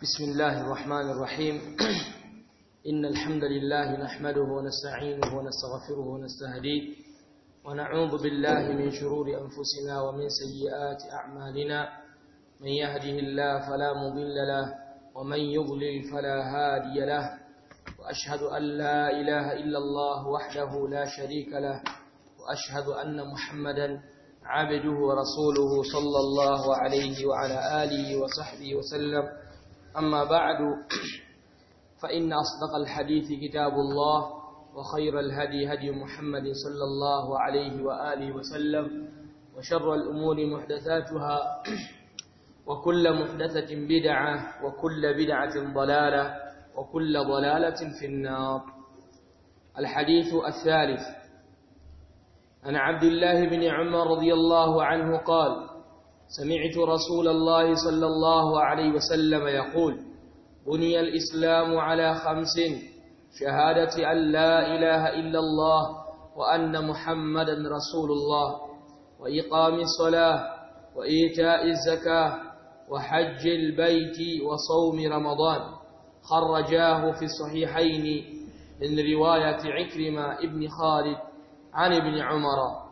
بسم الله الرحمن الرحيم إن الحمد لله نحمده ونستعينه ونستغفره ونستهديه ونعوذ بالله من شرور أنفسنا ومن سيئات أعمالنا من يهده الله فلا مضل له ومن يضلل فلا هادي له وأشهد أن لا إله إلا الله وحده لا شريك له وأشهد أن محمدا عبده ورسوله صلى الله عليه وعلى آله وصحبه وسلم أما بعد فإن أصدق الحديث كتاب الله وخير الهدي هدي محمد صلى الله عليه وآله وسلم وشر الأمور محدثاتها وكل محدثة بدعة وكل بدعة ضلالة وكل ضلالة في النار الحديث الثالث عن عبد الله بن عمر رضي الله عنه قال سمعت رسول الله صلى الله عليه وسلم يقول بني الإسلام على خمس شهادة أن لا إله إلا الله وأن محمدا رسول الله وإقام الصلاة وإيتاء الزكاة وحج البيت وصوم رمضان خرجاه في الصحيحين من رواية عكرمة ابن خالد عن ابن عمر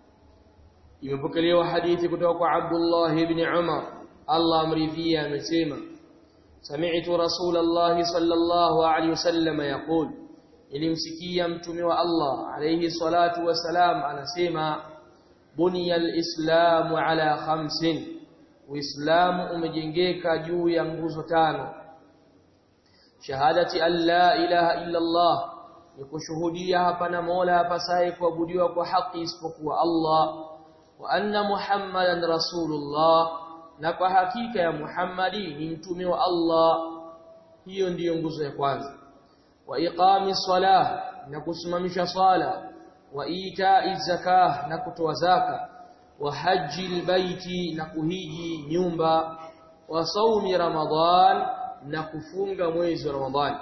imepokelewa hadithi kutoka kwa Abdullah ibn Umar Allah amridhia amesema sami'tu Rasulullah sallallahu alaihi wasallam yaqul ilimsikia mtume wa Allah alayhi salatu wasalam anasema buniyal islamu ala khamsin uislamu umejengeka juu ya nguzo tano shahadati an la ilaha illa Allah ni kushuhudia hapana mola apasaye kuabudiwa kwa haki isipokuwa Allah wa anna muhammadan rasulullah na kwa hakika ya muhammadi ni mtume wa Allah hiyo ndiyo nguzo ya kwanza wa iqami salah na kusimamisha sala wa itai zakah na kutoa zaka wa haji albayti na kuhiji nyumba wa saumi ramadhan na kufunga mwezi wa ramadhani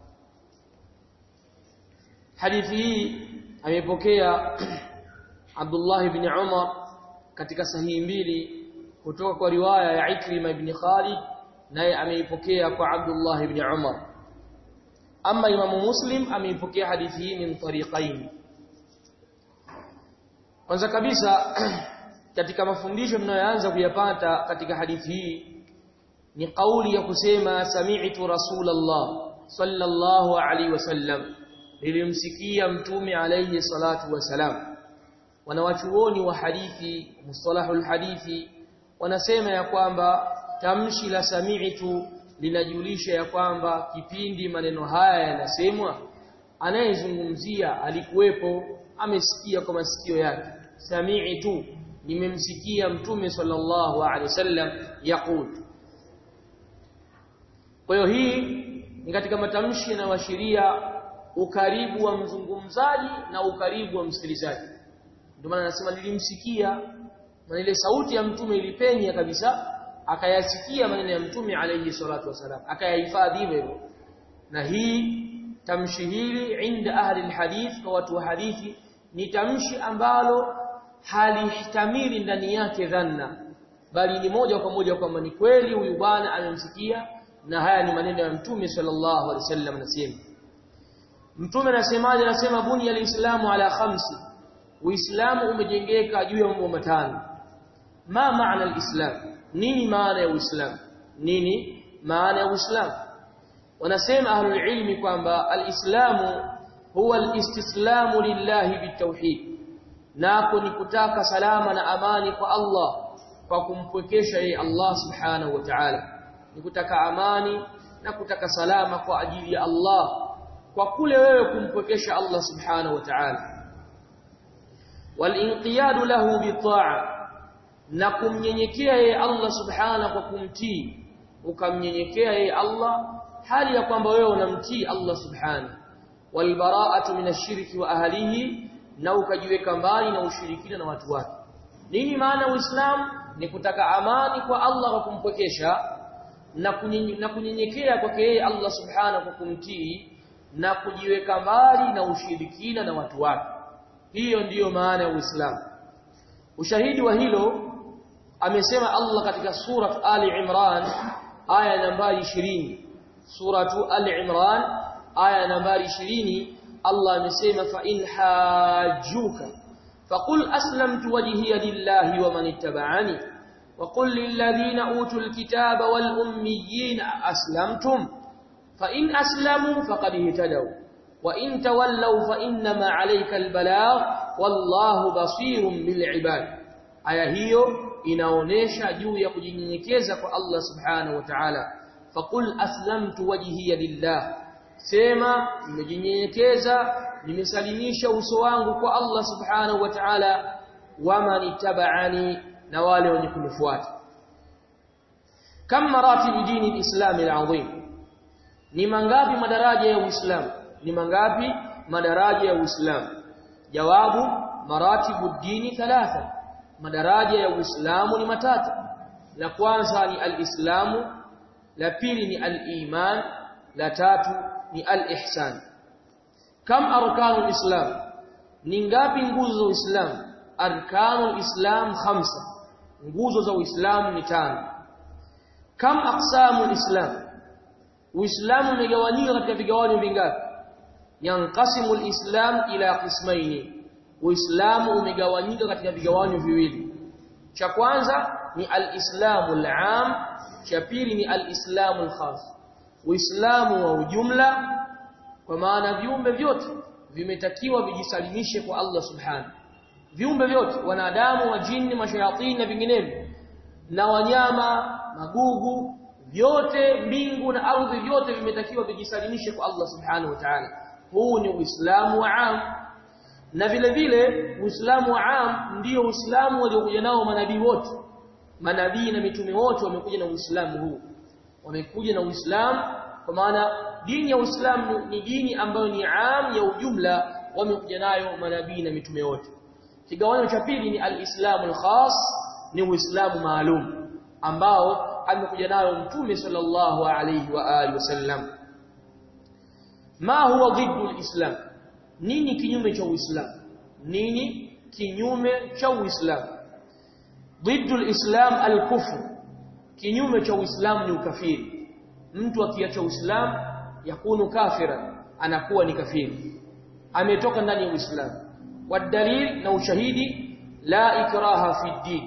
hadithi hii amepokea Abdullah ibn Umar katika sahihi mbili kutoka kwa riwaya ya Ikrima ibn Khalid naye ameipokea kwa Abdullah ibn Umar ama Imam Muslim ameipokea hadithi hii min tariqain kwanza kabisa katika mafundisho mnayoanza kuyapata katika hadithi hii ni kauli ya kusema sami'tu rasulullah sallallahu alaihi wasallam nilimsikia mtume alayhi salatu wasalam wanawachuoni wa hadithi mustalahul hadithi wanasema ya kwamba tamshi la sami'tu linajulisha ya kwamba kipindi maneno haya yanasemwa anayezungumzia alikuwepo amesikia kwa masikio yake sami'tu nimemsikia mtume sallallahu alaihi wasallam yaqul kwa hiyo hii ni katika matamshi yanayoashiria ukaribu wa mzungumzaji na ukaribu wa msikilizaji ndio maana anasema nilimsikia na ile sauti ya mtume ilipenya kabisa akayasikia maneno ya mtume alayhi salatu wasalam akayahifadhi hivyo na hii tamshi hili inda ahli alhadith kwa watu wa hadithi ni tamshi ambalo halihitamili ndani yake dhanna bali ni moja kwa moja kwamba ni kweli huyu bwana amemsikia na haya ni maneno ya mtume sallallahu alaihi wasallam anasema mtume anasemaje anasema buni alislamu ala khamsi uislamu umejengeka juu ya mambo matano ma maana alislam nini maana ya uislamu nini maana ya uislamu wanasema ahlul ilmi kwamba alislamu huwa alistislamu lillahi bitawhid nako ni kutaka salama na amani kwa Allah kwa kumpwekesha yeye Allah subhanahu wa ta'ala ni kutaka amani na kutaka salama kwa ajili ya Allah kwa kule wewe kumpwekesha Allah subhanahu wa ta'ala walinqiyadu lahu bitaa na kumnyenyekea yeye Allah subhanahu kwa kumtii ukamnyenyekea yeye Allah hali ya kwamba wewe unamtii Allah subhanahu walbara'atu minashirki wa ahlihi na ukajiweka mbali na ushirikina na watu wake nini maana uislamu ni kutaka amani kwa Allah kwa kumpwekesha na kunyenyekea kwake yeye Allah subhanahu kwa kumtii na kujiweka mbali na ushirikina na watu wake hiyo ndiyo maana ya Uislamu ushahidi wa hilo amesema Allah katika surat Ali Imran aya nambari 20 suratu al-imran aya nambari 20 Allah amesema fa in hajjuka faqul aslamtu wajhiya lillahi wa man ittaba'ani wa qul lil ladhina utul kitaba wal ummiyin aslamtum fa in aslamu faqad ihtadaw wa in tawallaw fa innama 'alayka al-balagh wallahu basirun bil 'ibad aya hiyo inaonesha juu ya kujinyenyekeza kwa Allah subhanahu wa ta'ala faqul aslamtu wajhiya lillah sema nimejinyenyekeza nimesalimisha uso wangu kwa Allah subhanahu wa ta'ala wama nitabani na wale wenye kunifuata kama maratib dini alislam alazim ni mangapi madaraja ya uislamu ni mangapi madaraja ya uislamu jawabu maratibu dini thalatha madaraja ya uislamu ni matatu la kwanza ni alislamu la pili ni aliman la tatu ni al-ihsan kam arkanul islam ni ngapi nguzo za uislamu arkanul islam khamsa nguzo za uislamu ni tano kam aqsamul islam uislamu umegawanyika katika vigawanyo vingapi yanqasimul islam ila qismaini uislamu umegawanyika katika vigawanyo viwili cha kwanza ni al-islamul am cha pili ni al-islamul khas Uislamu wa ujumla kwa maana viumbe vyote vimetakiwa vijisalimishe kwa Allah Subhanahu. Viumbe vyote wanadamu, majini, mashayatini na vinginevyo na wanyama, magugu, vyote mbingu na ardhi vyote vimetakiwa vijisalimishe kwa Allah Subhanahu wa Ta'ala. Huu ni Uislamu wa am. Na vile vile Uislamu wa am ndio Uislamu waliokuja nao manabii wote. Manabii na mitume wote wamekuja na Uislamu huu wamekuja na Uislamu kwa maana dini ya Uislamu ni dini ambayo ni am ya ujumla wamekuja nayo manabii na mitume wote kigawanyo cha pili ni al-Islamu al-khas ni Uislamu maalum ambao amekuja nayo mtume sallallahu alayhi wa alihi wasallam ma huwa dhiddu al-Islam nini kinyume cha Uislamu nini kinyume cha Uislamu dhiddu al-Islam al-kufr kinyume cha Uislamu ni ukafiri mtu akiacha Uislamu yakunu kafira anakuwa ni kafiri ametoka ndani ya Uislamu wadalil na ushahidi la ikraha fi din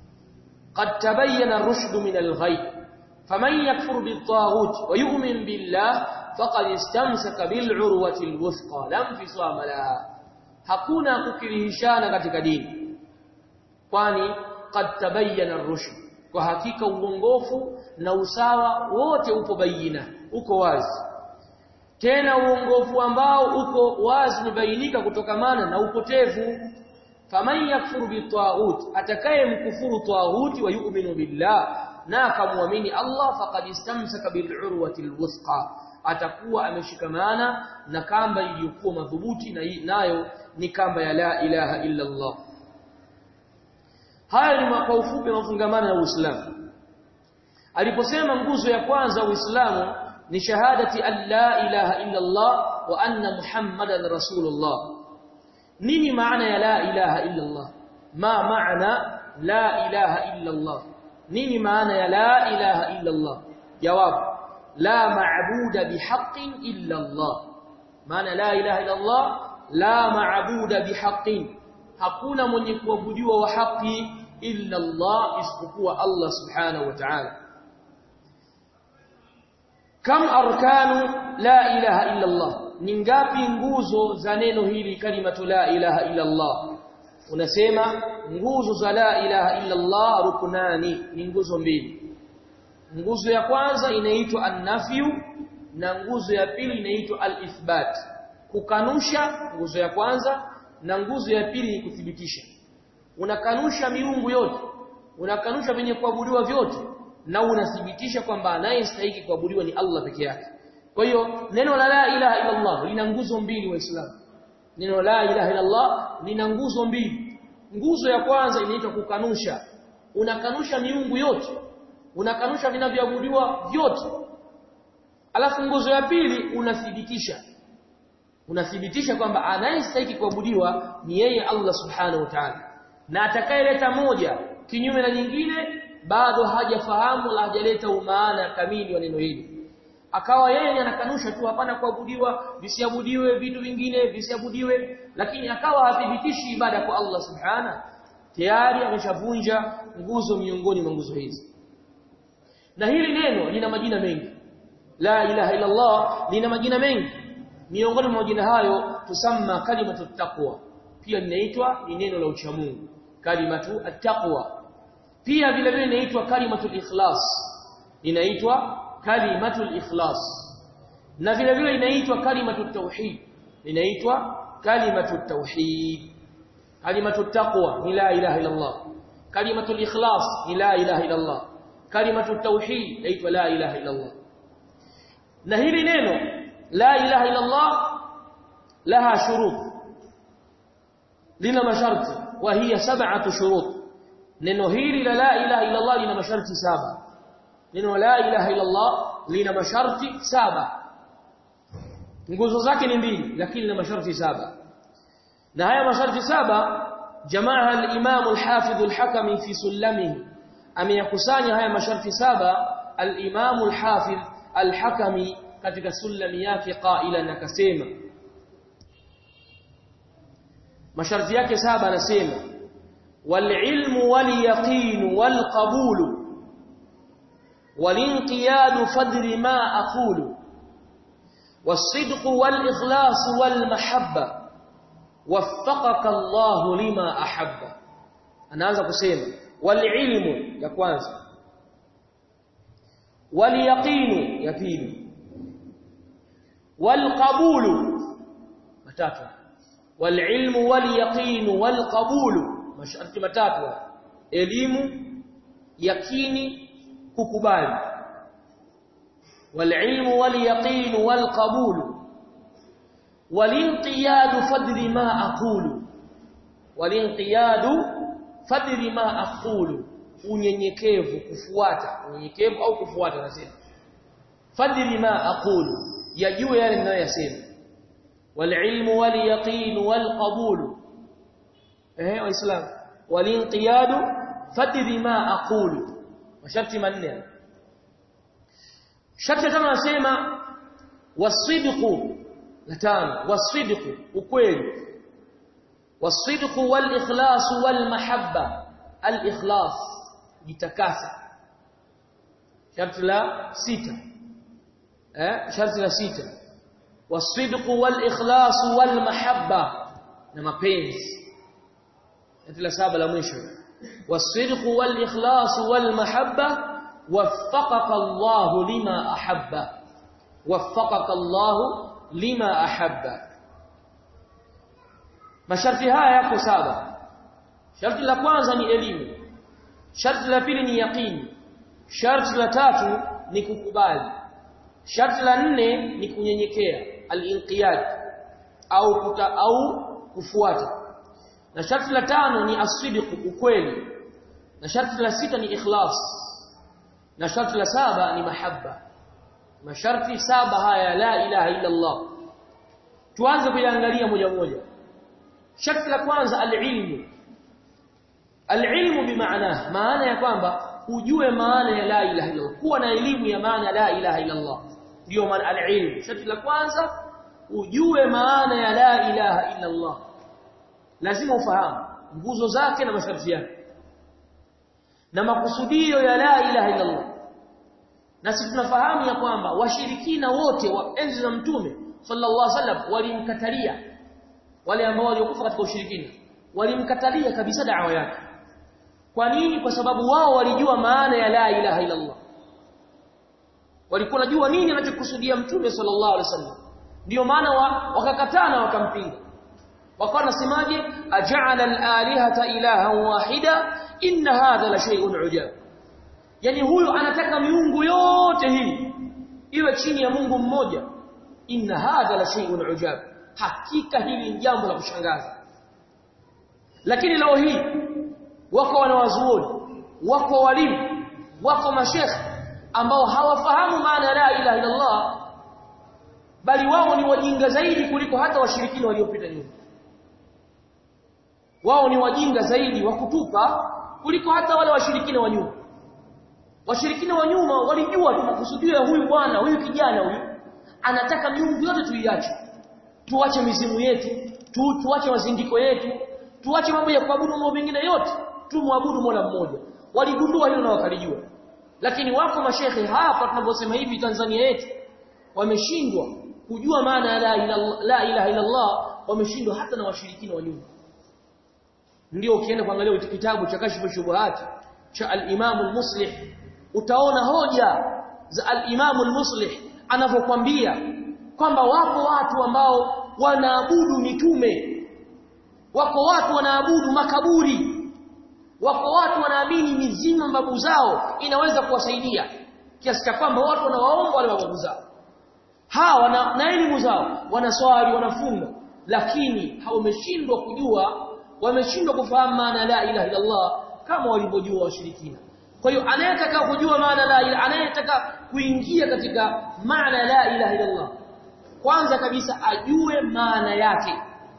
قد تبين الرشد من الغي فمن يكفر بالطاغوت ويؤمن بالله فقد استمسك بالعروة الوثقى لا انفصام لها hakuna kukirihishana katika dini kwani qad tabayyana ar-rushd kwa hakika uongofu na usawa wote upo baina uko wazi tena uongofu ambao uko wazi umebainika kutokamana na upotevu faman yakfuru bitaghut atakaye mkufuru taghuti wa yu'minu billah na akamwamini Allah faqad istamsaka bil urwati alwusqa atakuwa ameshikamana na kamba iliyokuwa madhubuti na nayo ni kamba ya la ilaha illa Allah haya ni kwa ufupi mafungamano na Uislamu aliposema nguzo ya kwanza Uislamu ni shahadati an la ilaha illa Allah wa anna Muhammadan rasulullah nini maana ya la ilaha illa Allah ma maana la ilaha illa Allah nini maana ya la ilaha illa Allah jawab la ma'buda bihaqqin illa Allah maana la ilaha illa Allah la ma'buda bihaqqin hakuna mwenye kuabudiwa wa haki illa Allah isipokuwa Allah subhanahu wa ta'ala kam arkanu la ilaha illa Allah ni ngapi nguzo za neno hili kalimatu la ilaha illa Allah unasema nguzo za la ilaha illa Allah ruknani ni nguzo mbili nguzo ya kwanza inaitwa an-nafyu na nguzo ya pili inaitwa al-ithbat kukanusha nguzo ya kwanza na nguzo ya pili ni kuthibitisha unakanusha miungu yote unakanusha venye kuabudiwa vyote na unathibitisha kwamba anayestahili kuabudiwa ni Allah peke yake kwa hiyo neno la la ilaha illa Allah lina nguzo mbili waislamu neno la ilaha illa Allah lina nguzo mbili nguzo ya kwanza inaitwa kukanusha unakanusha miungu yote unakanusha vinavyoabudiwa vyote alafu nguzo ya pili unathibitisha unathibitisha kwamba anayestahili kuabudiwa ni yeye Allah subhanahu wa ta'ala na atakayeleta moja kinyume na nyingine bado hajafahamu la hajaleta umaana kamili wa neno hili akawa yeye anakanusha tu hapana kuabudiwa visiabudiwe vitu vingine visiabudiwe lakini akawa hathibitishi ibada kwa Allah subhana tayari ameshavunja nguzo miongoni mwa nguzo hizi na hili neno lina majina mengi la ilaha illa Allah lina majina mengi miongoni mwa majina hayo tusamma kalimatu taqwa pia linaitwa ni neno la uchamungu kalimatu at-taqwa pia vile vile inaitwa kalimatu ikhlas inaitwa kalimatu ikhlas na vile vile inaitwa kalimatu tauhid inaitwa kalimatu tauhid kalimatu taqwa ni la ilaha illa Allah kalimatu ikhlas ni la ilaha illa Allah kalimatu tauhid inaitwa la ilaha illa Allah na hili neno la ilaha illa Allah laha shurut lina masharti wa hiya sab'atu shurut neno hili la la ilaha illa Allah lina masharti saba neno la ilaha illa Allah lina masharti saba nguzo zake ni mbili lakini lina masharti saba na haya masharti saba jamaa al-Imam al-Hafidh al-Hakami fi sulamihi ameyakusanya haya masharti saba al-Imam al-Hafidh al-Hakami katika sulami yake qailan akasema masharti yake saba anasema والعلم واليقين والقبول والانقياد فدر ما أقول والصدق والإخلاص والمحبة وفقك الله لما أحب أنا عايز أقسم والعلم يا كwanza واليقين يا pili والقبول matatu والعلم واليقين والقبول masharti matatu elimu yakini kukubali walilmu walyaqin walqabul walinqiyad fadri ma aqulu walinqiyad fadri ma aqulu unyenyekevu kufuata unyenyekevu au kufuata nasema fadri ma aqulu yajue yale ninayoyasema walilmu walyaqin walqabul eh waislamu walinqiyadu fadri ma aqulu masharti manne sharti kama nasema wasidqu la tano wasidqu ukweli wasidqu wal ikhlas wal mahabba al ikhlas jitakasa sharti la sita eh sharti la sita wasidqu wal ikhlas wal mahabba na mapenzi la saba la mwisho wasidqu wal ikhlas wal mahabba waffaqaka Allah lima ahabba waffaqaka Allah lima ahabba masharti haya yako saba sharti la kwanza ni elimu sharti la pili ni yaqini sharti la tatu ni kukubali sharti la nne ni kunyenyekea al-inqiyad au kuta, au kufuata na sharti la tano ni asdiq ukweli na sharti la sita ni ikhlas na sharti la saba ni mahabba masharti saba haya la ilaha illa Allah tuanze kuiangalia moja moja sharti la kwanza alilmu alilmu bimaana maana ya kwamba ujue maana ya la ilaha illa Allah kuwa na elimu ya maana la ilaha illa Allah ndio maana alilmu sharti la kwanza ujue maana ya la ilaha illa Allah lazima ufahamu nguzo zake na masharti yake na makusudio ya la ilaha illa Allah na sisi tunafahamu ya kwamba washirikina wote wa enzi za mtume sallallahu alaihi wasallam walimkatalia wale ambao waliokufa katika ushirikina walimkatalia kabisa da'wa yake kwa nini kwa sababu wao walijua maana ya la ilaha illa Allah walikuwa najua nini anachokusudia mtume sallallahu alaihi wasallam ndio maana wa, wakakatana wakampinga wakawa nasemaje aj'ala al-alihata ilahan wahida inna hadha la shay'un ujab yani huyu anataka miungu yote hii iwe chini ya Mungu mmoja inna hadha la shay'un ujab hakika hili ni jambo la kushangaza lakini leo hii wako wanawazuoni wako walimu wako mashekhe ambao hawafahamu maana la ilaha illa Allah bali wao ni wajinga zaidi kuliko hata washirikina waliopita nyuma wao ni wajinga zaidi wa kutupa kuliko hata wale washirikina wa nyuma washirikina wa nyuma walijua tu makusudio ya huyu bwana huyu kijana huyu anataka miungu yote tuiache tuache mizimu yetu tu, tuache mazindiko yetu tuache mambo ya kuabudu mambo mengine yote tumwabudu Mola mmoja waligundua hilo na wakalijua lakini wako mashehe hapa tunaposema hivi Tanzania yetu wameshindwa kujua maana ya la ilaha la ilaha illa Allah wameshindwa hata na washirikina wa nyuma ndio ukienda kuangalia kitabu cha kashfu shubuhat cha al-Imam al-Muslih utaona hoja za al-Imam al-Muslih anavyokuambia kwamba wako watu ambao wanaabudu mitume wako watu wanaabudu makaburi wako watu wanaamini mizimu mababu zao inaweza kuwasaidia kiasi cha kwamba watu wanawaomba wale mababu zao hawa na, na elimu zao wanaswali wanafunga lakini hawameshindwa kujua wameshindwa kufahamu maana la ilaha illa Allah kama walivyojua washirikina kwa hiyo anayetaka kujua maana la ilaha anayetaka kuingia katika maana la ilaha illa Allah kwanza kabisa ajue maana yake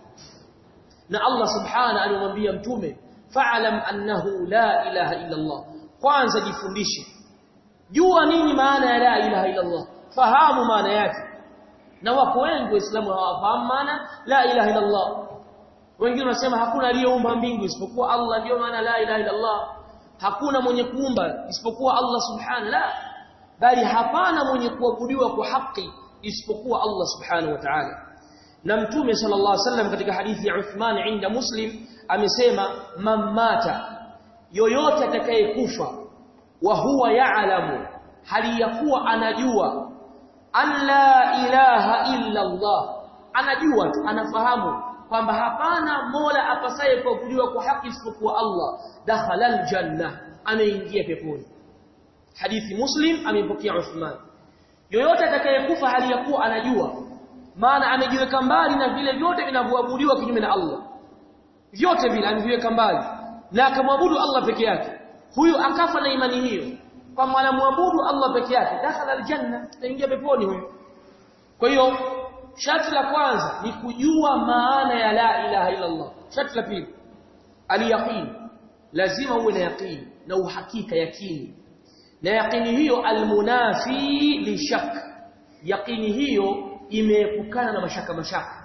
na Allah subhana alimwambia mtume fa'lam annahu la ilaha illa Allah kwanza jifundishe jua nini maana ya la ilaha illa Allah fahamu maana yake na wako wengi waislamu hawafahamu maana la ilaha illa Allah wengine wanasema hakuna aliyeumba mbingu isipokuwa Allah ndio maana la ilaha illa Allah hakuna mwenye kuumba isipokuwa Allah subhanahu la bali hapana mwenye kuabudiwa kwa haki isipokuwa Allah subhanahu wa ta'ala na mtume sallallahu alaihi wasallam katika hadithi ya Uthman inda Muslim amesema mamata yoyote atakayekufa wa huwa ya'lamu hali ya kuwa anajua an la ilaha illa Allah anajua tu anafahamu kwamba hapana mola apasaye kuabudiwa kwa haki isipokuwa Allah dakhala aljanna anaingia peponi hadithi muslim amepokea Uthman yoyote atakayekufa hali ya kuwa anajua maana amejiweka mbali na vile vyote vinavyoabudiwa kinyume na Allah vyote vile ameviweka mbali na akamwabudu Allah peke yake huyu akafa na imani hiyo kwamba anamwabudu Allah peke yake dakhala aljanna ataingia peponi huyu kwa hiyo sharti la kwanza ni kujua maana ya la ilaha illa Allah sharti la pili aliyaqin lazima uwe na yaqin na uhakika yakini na yaqini hiyo almunafi li shak yaqini hiyo imeepukana na mashaka mashaka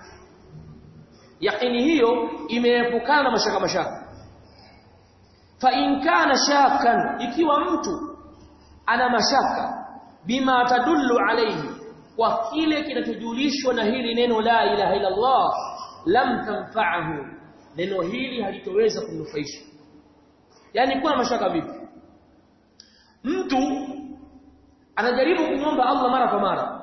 yaqini hiyo imeepukana na mashaka mashaka fa in kana shakan ikiwa mtu ana mashaka bima tadullu alayhi kwa kile kinachojulishwa na hili neno la ilaha illa Allah lam tanfa'ahu neno hili halitoweza kumnufaisha yani kuna mashaka vipi mtu anajaribu kumwomba Allah mara kwa mara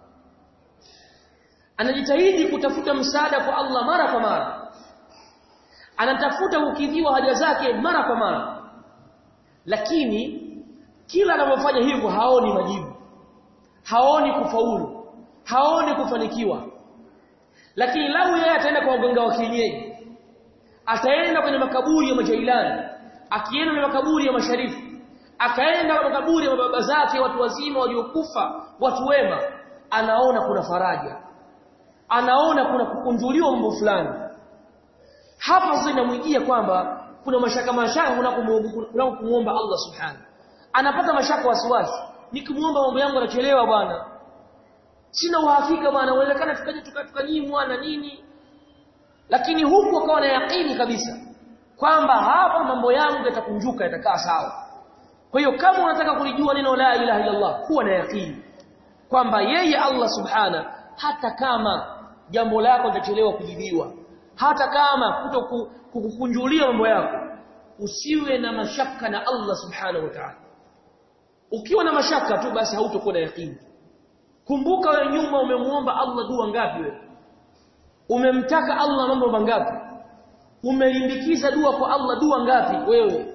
anajitahidi kutafuta msaada kwa Allah mara kwa mara anatafuta kukidhiwa haja zake mara kwa mara lakini kila anapofanya hivyo haoni majibu haoni kufaulu haoni kufanikiwa lakini lau yeye ataenda kwa waganga wa kienyeji ataenda kwenye makaburi ya majailani akienda kwenye makaburi ya masharifu akaenda kwenye makaburi ya baba zake watu wazima waliokufa watu wema anaona kuna faraja anaona kuna kukunjuliwa mambo fulani hapa sasa inamwijia kwamba kuna mashaka mashaka unapomwomba Allah subhanahu anapata mashaka wasiwasi nikimuomba mambo yangu yanachelewa bwana sina uhakika bwana uwezekana tukaje tukanyimwa na nini lakini huku akawa na yakini kabisa kwamba hapa mambo yangu yatakunjuka yatakaa sawa kwa hiyo kama unataka kulijua neno la ilaha illa Allah kuwa na yakini kwamba yeye Allah subhana hata kama jambo lako litachelewa kujibiwa hata kama kuto kukukunjulia mambo yako usiwe na mashaka na Allah subhanahu wa ta'ala ukiwa na mashaka tu basi hautakuwa na yakini kumbuka wewe nyuma umemuomba Allah dua ngapi wewe umemtaka Allah mambo mangapi umelimbikiza dua kwa Allah dua ngapi wewe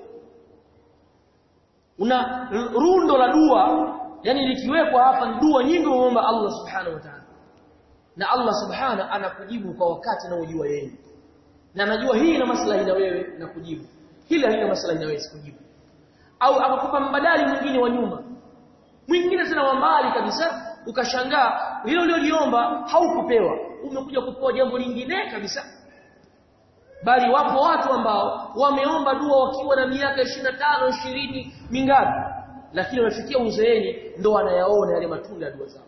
una rundo la dua yani likiwekwa hapa ni dua nyingi umeomba Allah subhanahu wa ta'ala na Allah subhanahu anakujibu kwa wakati na ujua yeye na anajua hii ina maslahi na wewe na kujibu hili halina maslahi na wewe kujibu au akakupa mbadali mwingine wa nyuma mwingine tena wa mbali kabisa ukashangaa hilo ulioliomba haukupewa umekuja kupewa jambo lingine kabisa bali wapo watu ambao wameomba dua wakiwa na miaka 25 20 mingapi lakini wamefikia uzeeni ndo wanayaona yale matunda ya dua zao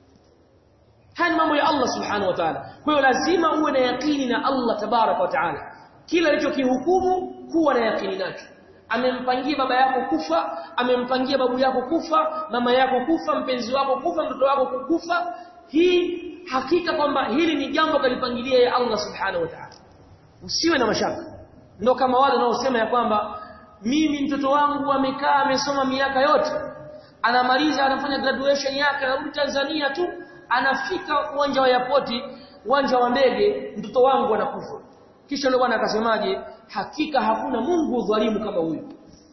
haya ni mambo ya Allah subhanahu wa ta'ala kwa hiyo lazima uwe na yakini na Allah tabarak wa ta'ala kila alichokihukumu kuwa na yakini nacho amempangia baba yako kufa amempangia babu yako kufa mama yako kufa mpenzi wako kufa mtoto wako kufa hii hakika kwamba hili ni jambo kalipangilia ya Allah subhanahu wa ta'ala usiwe na mashaka ndio kama wale wanaosema ya kwamba mimi mtoto wangu amekaa amesoma miaka yote anamaliza anafanya graduation yake anarudi Tanzania tu anafika uwanja wa airport uwanja wa ndege mtoto wangu anakufa kisha yule bwana akasemaje hakika hakuna Mungu dhalimu kama huyu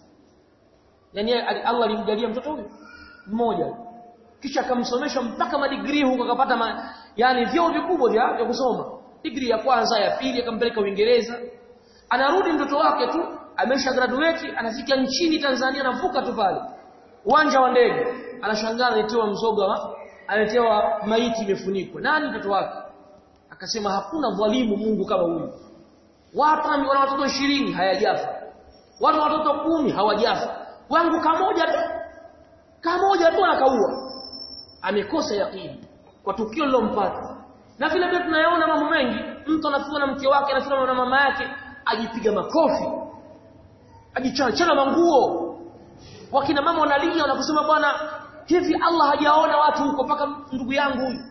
yani Allah alimjalia mtoto huyu mmoja kisha akamsomesha mpaka madigrii huko akapata ma, yani vyeo vikubwa vya, vya kusoma degree ya kwanza ya pili akampeleka Uingereza anarudi mtoto wake tu amesha graduate anafika nchini Tanzania anavuka tu pale uwanja wa ndege anashangaa aletewa mzoga aletewa maiti imefunikwa nani mtoto wake akasema hakuna dhalimu Mungu kama huyu watu wana watoto 20 hayajafa watu watoto kumi hawajafa wangu kamoja tu kamoja tu anakaua amekosa yakini kwa tukio lilompata na vile vile tunayaona mambo mengi mtu anafiwa na mke wake anafiwa na mama yake ajipiga makofi ajichana manguo wakina mama wanalia wanakusema bwana hivi Allah hajaona watu huko paka ndugu yangu huyu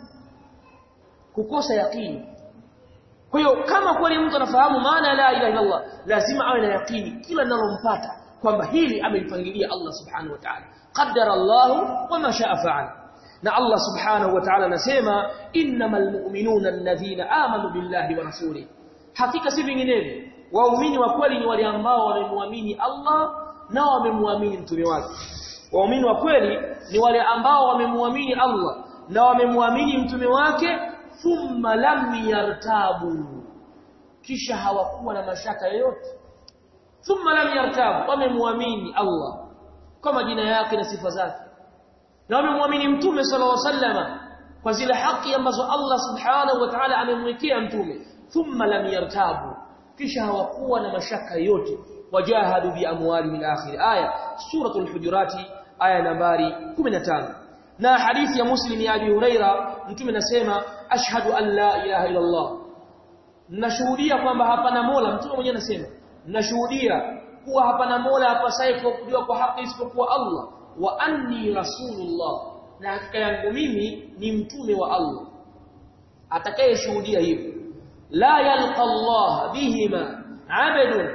kukosa yakini kwa hiyo kama kweli mtu anafahamu maana la ilaha illa Allah lazima awe na yakini kila linalompata kwamba hili amelipangilia Allah subhanahu wa ta'ala qaddara Allah wama shaa fa'ala na Allah subhanahu wa ta'ala anasema innamal mu'minuna alladhina amanu billahi wa rasulihi hakika si vinginevyo waumini wa kweli ni wale ambao wamemwamini Allah na wamemwamini mtume wake waumini wa kweli ni wale ambao wamemwamini Allah na wamemwamini mtume wake thumma lam yartabu kisha hawakuwa na mashaka yoyote thumma lam yartabu wamemwamini Allah kwa majina yake na sifa zake na wamemwamini mtume sallallahu alaihi wasallam kwa zile haki ambazo Allah subhanahu wa ta'ala amemwekea mtume thumma lam yartabu kisha hawakuwa na mashaka yote wajahadu bi amwali min akhir aya suratul hujurati aya nambari 15 na hadithi ya muslim ya abi huraira mtume anasema ashhadu an la ilaha illa allah nashuhudia kwamba hapana mola mtume mwenyewe anasema nashuhudia kuwa hapana mola hapasaye kuabudiwa kwa haki isipokuwa allah wa anni rasulullah na hakika yangu mimi ni mtume wa allah atakayeshuhudia hivyo la yalqa Allah bihima abadun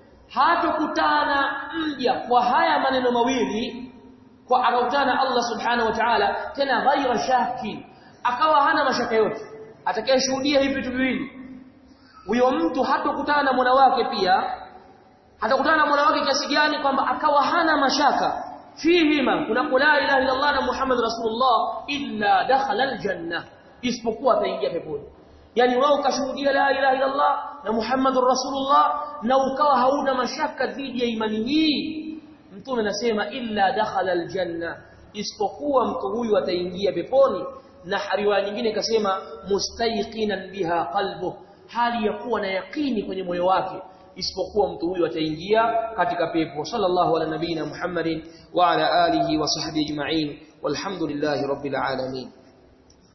hatokutana mja kwa haya maneno mawili kwa akakutana Allah subhanahu wa ta'ala tena ghaira shaki akawa hana mashaka yote atakayeshuhudia hivi vitu viwili huyo mtu hatokutana na Mola wake pia hatakutana na Mola wake kiasi gani kwamba akawa hana mashaka fihima kuna la ilaha illa Allah na Muhammad rasulullah illa dakhala aljanna isipokuwa ataingia peponi yani wewe ukashuhudia la ilaha illa Allah na Muhammadur Rasulullah na ukawa hauna mashaka dhidi ya imani hii mtume anasema illa dakhala aljanna isipokuwa mtu huyu ataingia peponi na riwaya nyingine ikasema mustayqinan biha qalbu hali ya kuwa na yakini kwenye moyo wake isipokuwa mtu huyu ataingia katika pepo sallallahu ala nabina Muhammadin wa ala alihi wa sahbihi ajma'in walhamdulillahi rabbil alamin